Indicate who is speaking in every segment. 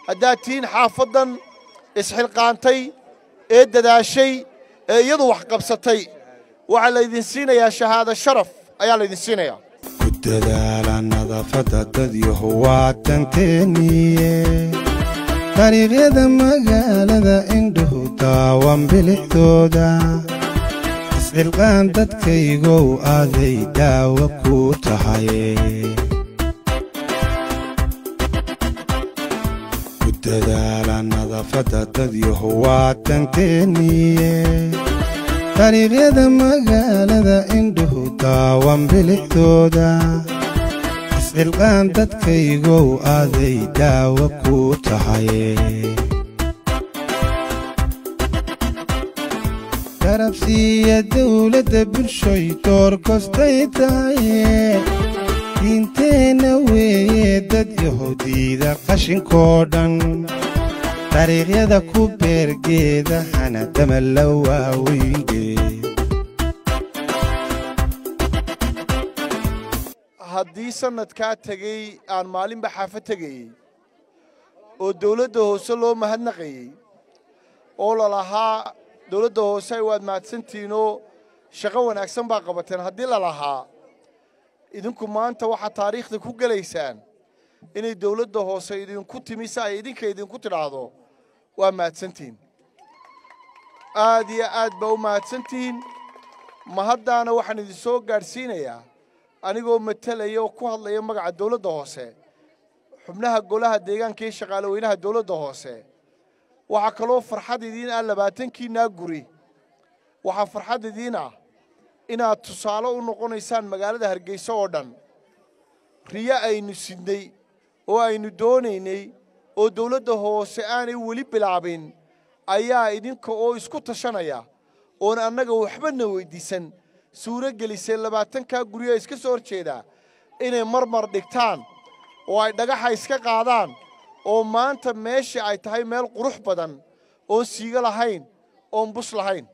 Speaker 1: haddaad tihiin xaafaddan isxilqaantay ee dadaashay ee iyadu wax qabsatay waxaa laydin siinayaa shahaado sharaf ayaa laydin siinayaa
Speaker 2: ku dadaala nadaafadda dadyahu waa tanteeniye dariiqyada magaalada indhuhu daawan bilixdooda iscilqaan dadkaygow aaday daawa ku tahay ku dadaala nadaafadda dadyahu waa tanteeniye dariiqyada magaalada indhuhu daawan bilixdooda iscilqaan dadkaygow aaday daawa ku tahay garabsiiya dawladda bulshoy door kostay tahaye diinteenna weeye dad yahuudiida qashinkoo dhan dariiqyada ku beergeeda hana dama la waaweynge
Speaker 1: haddii sannadkaa tegey aan maalinba xaafad tegayey oo dawladda hoose loo mahadnaqayey oo lalahaa dawladda hoose waad mahadsantihiinoo shaqo wanaagsan baa qabateen haddii lalahaa idinku maanta waxaad taariikhda ku gelaysaan inay dawladda hoose idinku timi si ay idinka idinku tidhaahdo waa mahadsantihiin aad iyo aad baa u mahadsantihiin mahaddaana waxaan idin soo gaadhsiinayaa anigoo matalaya oo ku hadlaya magaca dawladda hoose xubnaha golaha deegaanka iyo shaqaale weynaha dawladda hoose waxaa kaloo farxad idiin ah labaatankiinaa guri waxaa farxad idiin ah inaad tusaale u noqonaysaan magaalada hargeysa oo dhan riyo aynu sidnay oo aynu doonaynay oo dawladda hoose aanay weli bilaabin ayaa idinka oo isku tashanaya oon annaga waxbana weyddiisan suuro gelisay labaatankaa guryo iska soo hor jeedaa inay marmar dhigtaan oo ay dhagaxa iska qaadaan oo maanta meesha ay tahay meel qurux badan oon siigo lahayn oon bus lahayn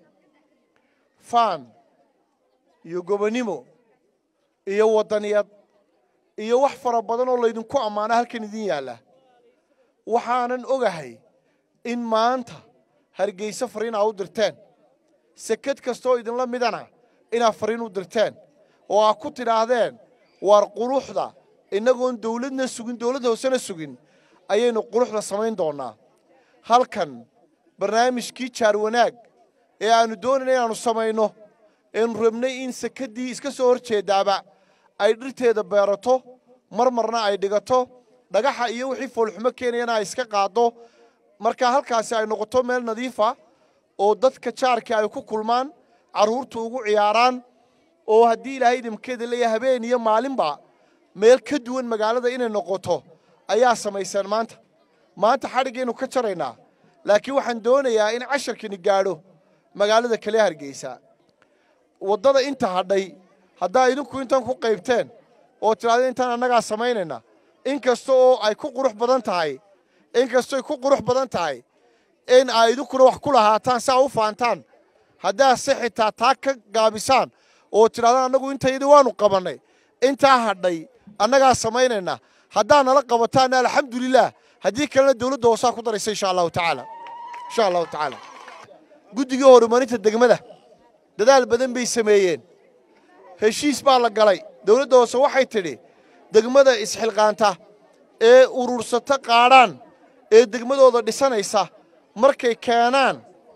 Speaker 1: faan iyo gobonnimo iyo waddaniyad iyo wax fara badan oo laydinku ammaana halkan idin yaalla waxaanan ogahay in maanta hargeyse fariin aa u dirteen sekad kastooo idinla midana inaad fariin u dirteen oo aad ku tidhaahdeen waar quruxda innagoon dawladna sugin dawladda hoosena sugin ayaynu quruxda samayn doonnaa halkan barnaamijkii jaar wanaag ee aannu doonayna inaannu samayno eenu rabnay in sekaddii iska soo hor jeeddaaba ay dhirteeda beerato marmarna ay dhigato dhagaxa iyo wixii foolxumo keenayana ay iska qaaddo marka halkaasi ay noqoto meel nadiifa oo dadka jaarkii ay ku kulmaan carruurtu ugu ciyaaraan oo haddii ilaahay idinkeeda leeyahay habeen iyo maalinba meel ka duwan magaalada inay noqoto ayaa samayseen maanta maanta xadhiggaynu ka jaraynaa laakiin waxaan doonayaa in casharkani gaadho magaalada kale hargeysa waddada inta hadhay haddaa idinku intan ku qaybteen oo tidhahdeen intaan annagaa samaynayna in kasta oo ay ku qurux badan tahay in kastoy ku qurux badan tahay in ay idinkuna wax ku lahaataan si aa u faantaan haddaa se xitaa taa ka gaabisaan oo tidhahdaan annagu intayadii waannu qabannay intaa hadhay annagaa samaynayna haddaa nala qabataanna alxamdulilaah haddii kalena dawladda hoosaa ku daraysa insha allahu tacaala insha allahu tacaala guddigii horumarinta degmada dadaal badan bay sameeyeen heshiis baa la galay dawladda hoose waxay tidhi degmada isxilqaanta ee urursata qaadhaan ee degmadooda dhisanaysa markay keenaan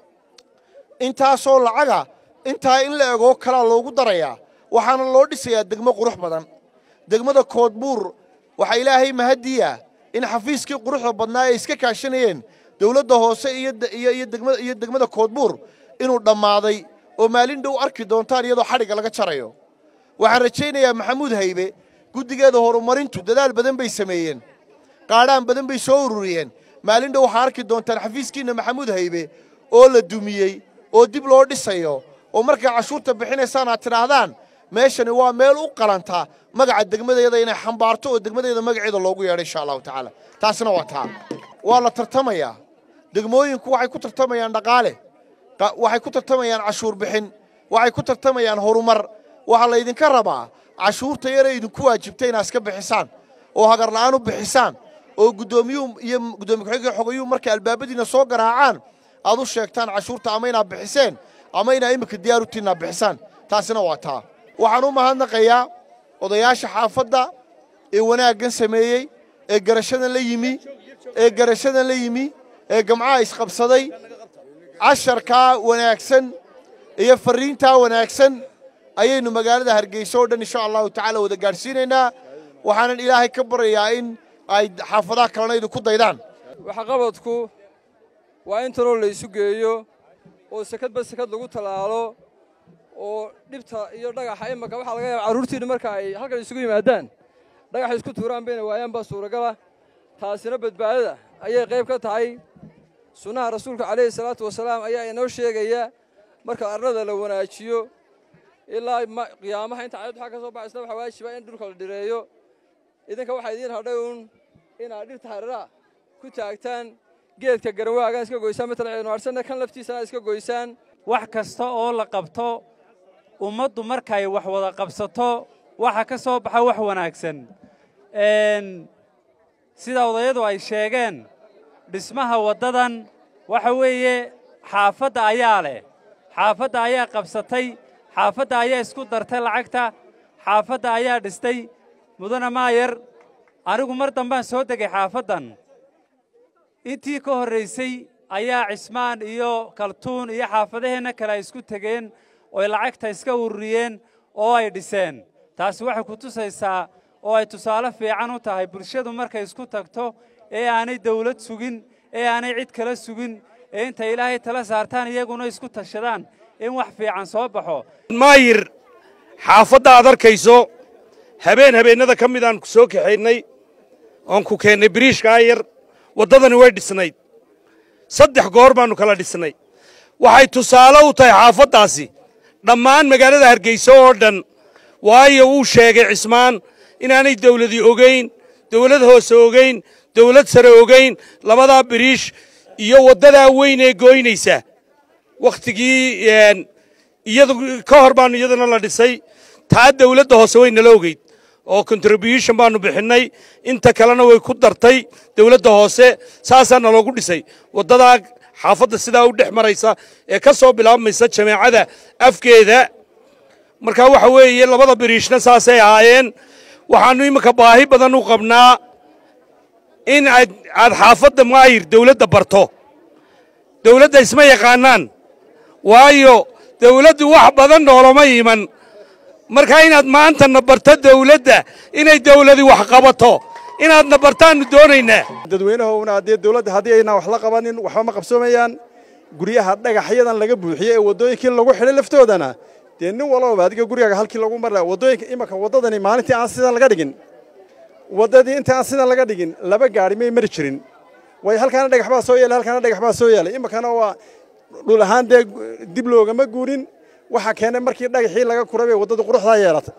Speaker 1: intaasoo lacaga intaa in la egoo kalaa loogu darayaa waxaana loo dhisayaa degmo qurux badan degmada koodbuur waxaa ilaahay mahadiya in xafiiskii quruxda badnaa ay iska kaashanayeen dawladda hoose iyo degmada koodbuur inuu dhammaaday oo maalin dhow arki doontaan iyadoo xadhigga laga jarayo waxaan rajaynayaa maxamuud haybe guddigeeda horumarintu dadaal badan bay sameeyeen qaadhaan badan bay soo ururiyeen maalin dhow waxaa arki doontaan xafiiskiinna maxamuud haybe oo la dumiyey oo dib loo dhisayo oo markay cashuurta bixinaysaan aad tidhaahdaan meeshani waa meel u qalanta magaca degmadeeda inay xambaarto oo degmadeeda magaceeda loogu yeedho insha allahu tacaala taasna waa taa waa la tartamayaa degmooyinku waxay ku tartamayaan dhaqaale waxay ku tartamayaan cashuur bixin waxay ku tartamayaan horumar waxaa laydinka rabaa cashuurta yare idinku waajibtay inaad iska bixisaan oo hagarla'aan u bixisaan oo guddoomiyuhu iyo guddoomiye ku-xigeenka xogayuhu markay albaabadiina soo garaacaan aad u sheegtaan cashuurta ama inaad bixiseen ama inaa iminka diyaar u tihiin aad bixisaan taasina waa taa waxaan u mahadnaqayaa odayaasha xaafadda ee wanaaggan sameeyey ee garashadan la yimi ee garashadan la yimi ee gamcaha isqabsaday casharkaa wanaagsan iyo farriintaa wanaagsan ayaynu magaalada hargeysa oo dhan insha allahu tacaala wada gaadhsiinaynaa waxaanan ilaahay ka baryayaa in ay xaafadaha kalena idinku daydaan
Speaker 3: waxqabadku waa in taloo laysu geeyo oo sekadba sekad lagu tallaalo oo dhibta iyo dhagaxa imaka waxaa laga yaaba carruurtiinna marka ay halkan isugu yimaadaan dhagaxa isku tuuraan bayna waayaan baa suuragala taasina badbaadada ayay qayb ka tahay sunnaha rasuulka calayhi salaatu wasalaam ayaa inoo sheegaya marka arlada la wanaajiyo ilaa qiyaamaha inta cayad waxaa ka soo baxaysna waxaa waajiba in dhulka la dhireeyo idinka waxaa idiin hadhay uun inaad dhirta hareeraha ku taagtaan geedka garawaagan iska goysaan matala nuarsanna kan laftiisana iska goysaan
Speaker 4: wax kasta oo la qabto ummaddu markay wax wada qabsato waxa ka soo baxa wax wanaagsan sida odayadu ay sheegeen dhismaha waddadan waxa weeye xaafadda ayaa leh xaafadda ayaa qabsatay xaafadda ayaa isku dartay lacagta xaafadda ayaa dhistay mudana maayar anigu mar dambaan soo degay xaafaddan intii ka horraysay ayaa cismaan iyo kaltuun iyo xaafadaheenna kale ay isku tegeen ooy lacagta iska ururiyeen oo ay dhiseen taasi waxay ku tusaysaa oo ay tusaale fiican u tahay bulshadu markay isku tagto ee aanay dawlad sugin ee aanay cid kala sugin ee intay ilaahay tala saartaan iyaguna isku tashadaan in wax fiican soo baxo
Speaker 5: maayir xaafadda aad arkayso habeen habeennada ka midaan ku soo kaxaynay oon ku keennay biriishkaa yar waddadani way dhisnayd saddex goor baannu kala dhisnay waxay tusaale u tahay xaafaddaasi dhammaan magaalada hargeysa oo dhan waayo wuu sheegay cismaan inaanay dawladi ogayn dawlad hoose ogayn dawlad sare ogayn labadaa biriish iyo waddadaa weyn ee gooynaysa wakhtigii iyadu ka hor baannu iyadana la dhisay taa dawladda hoose way nala ogeyd oo contribution baannu bixinnay inta kalena way ku dartay dawladda hoose saasaa naloogu dhisay waddadaa xaafadda sidaa u dhex maraysa ee ka soo bilaabmaysa jameecada afkeeda markaa waxa weeye labada biriishna saasay ahaayeen waxaannu iminka baahi badan u qabnaa in aad aad xaafadda maayir dawladda barto dawladda isma yaqaanaan waayo dawladdu wax badan noolama iman markaa inaad maantana barto dawladda inay dawladi wax qabato inaadna bartaannu doonaynaa
Speaker 6: dadweynahowna haddii dawladda haddii aynaan wax la qabanin waxba ma qabsoomayaan guryaha dhagaxyadan laga buuxiyey ee waddooyinkii lagu xidhay laftoodana dee nin walbaba adiga gurigaaga halkii lagu mara waddooyinka imanka waddadani maalintii aan sidan laga dhigin waddadii inta aan sidan laga dhigin laba gaari may mari jirin way halkaana dhagax baa soo yeelay halkaana dhagax baa soo yeelay imankana waa dhul ahaan dee dib loogama guurin waxaa keenay markii dhagaxii laga kuray bay waddadu quruxdaa yeelatay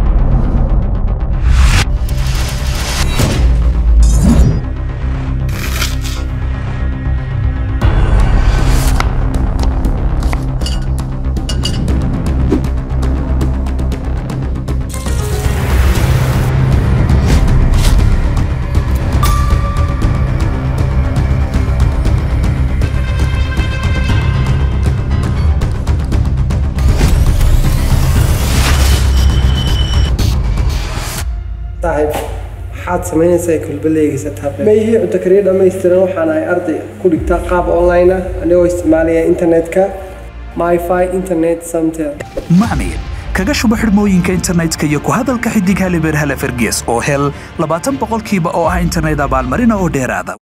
Speaker 7: saaxiib maxaad samaynaysaa kulbaleygiisa tablet
Speaker 8: ma ihii cunto kariya dhammaystiran waxaan ahay arday ku dhigtaa qaab online ah anigoo isticmaalaya internetka myfi internet samtel
Speaker 9: macmiil kaga shubo xidhmooyinka internetka iyo ku hadalka xidig halibeer hale fergees oo hel labaatan boqolkiiba oo ah internet abaalmarina oo dheeraada